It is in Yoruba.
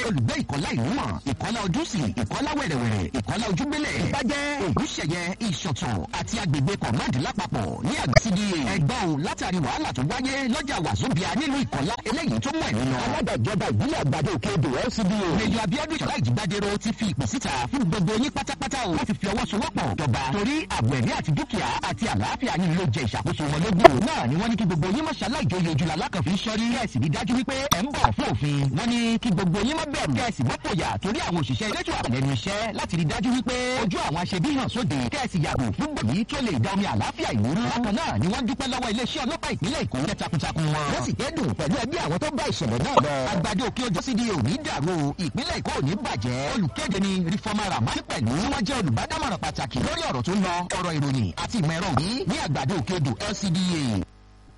olùgbé ìkọ́lá ìlú mọ̀ ìkọ́lá ojúsì ìkọ́lá wẹ̀rẹ̀wẹ̀rẹ̀ ìkọ́lá ojúgbélẹ̀ ìbàjẹ́ ògúnṣẹ̀yẹ ìṣọ̀tàn àti agbègbè kọ̀mọ́ọ̀dì lápapọ̀ ní àgbàsídì ẹgbọ́n látàrí wàhálà tó wáyé lọ́jà wàzóbíà nílùú ìkọ́lá eléyìí tó mọ̀ ẹ̀mí lọ. alága ìjọba ìbílẹ̀ àgbàdo òkè odò LCDA. Mèjì Abíọ́dún Ìṣọ̀lá Ìjìgbádéró ti fi ìpè síta fún gbogbo yín pátápátá o láti fi ọwọ́ sowọ́pọ̀ jọba torí ààbò ẹ̀mí àti dúkìá àti àlàáfíà yín ló jẹ ìṣàkóso wọn lógún. náà ni wọ́n ní kí gbogbo yín mọ̀ṣálá ìjòyè ojúlá lákànfin sọ́rí kẹ́ẹ̀sì rí dájú wípé ẹ̀ ń bọ̀ fún òfin. wọ́n ní kí gbogbo yín má bẹ̀rù kẹ́ẹ̀sì mọ́pòyà torí àwọn òṣìṣẹ́ elétò ààbò lẹ́nu iṣẹ́ láti rí dájú wípé ojú àwọn aṣebí hàn sóde kẹ́ẹ̀sì yàgò fún gbòmí tó lè da omi àlàáfíà ìlú rú. bákan náà ni wọ́n dúpẹ́ lọ́wọ́ iléeṣẹ́ ọlọ́pàá ìpínlẹ̀ Èkó jẹ́ takuntakun wọn. wọ́n sì kẹ́dùn pẹ̀lú ẹbí àwọn tó bá ìṣẹ̀lẹ̀ náà lọ. àgbàdo òkè ojú sídi òní dàrú ìpínlẹ̀ Èkó òní bàjẹ́. olùkéde ni rìfọ́mà ramani pẹ̀lú tí wọ́n jẹ́ olùbádámọ̀ràn pàtàkì lórí ọ̀rọ̀ tó ń lọ ọ̀rọ̀ ìròyìn àti ìmọ̀ ẹ̀rọ òní ní àgbàdo òkè odò LCDA.